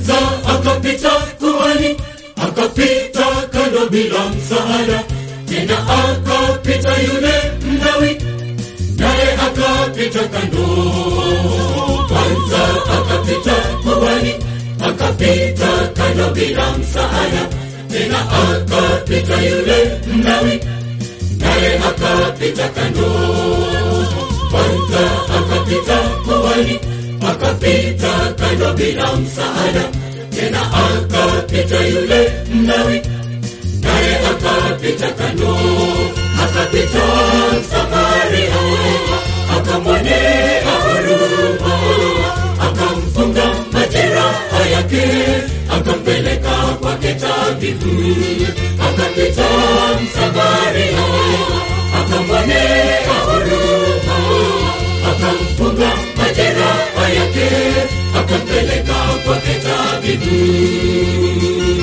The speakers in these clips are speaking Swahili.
kwanza akapita kuhani, akapita kando bila msaada, tena akapita yule Mlawi, naye akapita kando. Kwanza akapita kuhani, akapita kando bila msaada, tena akapita yule Mlawi, naye akapita kando. Kwanza akapita kuhani, akapita kando bila msaada, tena akapita yule Mlawi, naye akapita kando. Akapita Samaria, akamwonea huruma, akamfunga majeraha yake, akampeleka kwake tabibu. Akapita Samaria, akamwonea huruma, akamfunga majeraha yake, akampeleka kwake tabibu.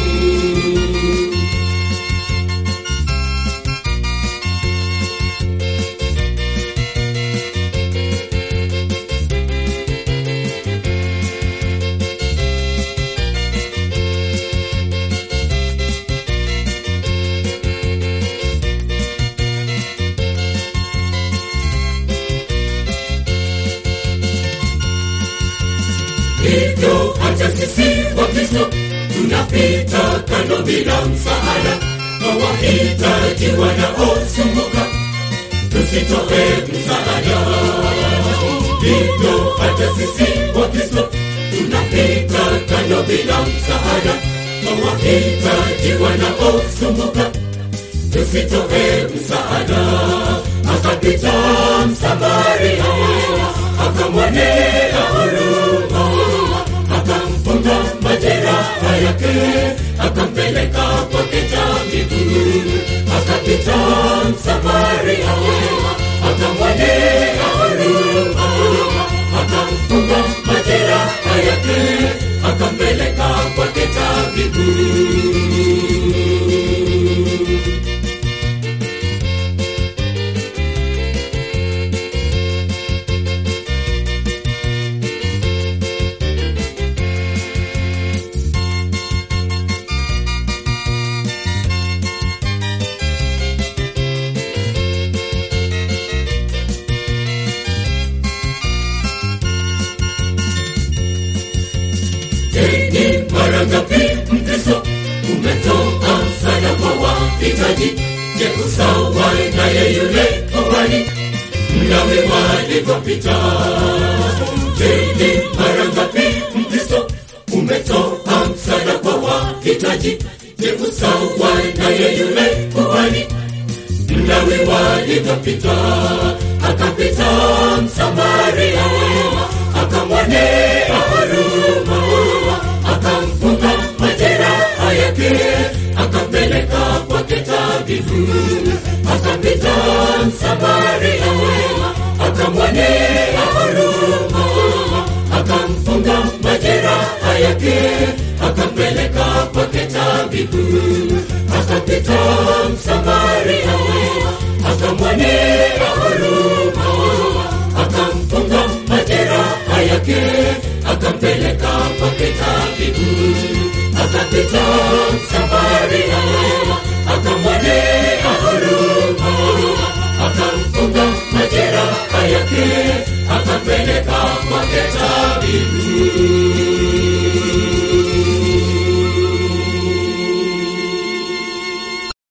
hivyo hata sisi wakristo tunapita kando bila msaada kwa wahitaji wanaosumbuka tusitoe msaada hivyo hata sisi wakristo tunapita kando bila msaada kwa wahitaji wanaosumbuka tusitoe msaada akapita msamaria akamwonea huruma akamfunga majeraha yake akampeleka kwake tabibu akapita msamaria akamwonea huruma akamfunga majeraha yake akampeleka kwake tabibu Ni mara ngapi Mkristo umetoa msaada kwa wahitaji? Je, usawa naye yule kuhani Mlawi walivyopita? Je, ni mara ngapi Mkristo umetoa msaada kwa wahitaji? Je, usawa naye yule kuhani Mlawi walivyopita? Akapita Msamaria, akamwonea huruma, akamfunga majeraha yake, akampeleka kwake tabibu. Akapita Msamaria, akamwonea huruma, akamfunga majeraha yake, akampeleka kwake tabibu. Akapita Msamaria, akamwonea huruma, akamfunga majeraha yake, akampeleka kwake tabibu. Akapita Samaria, akamwonea huruma, akamfunga majeraha yake, akampeleka kwake tabibu.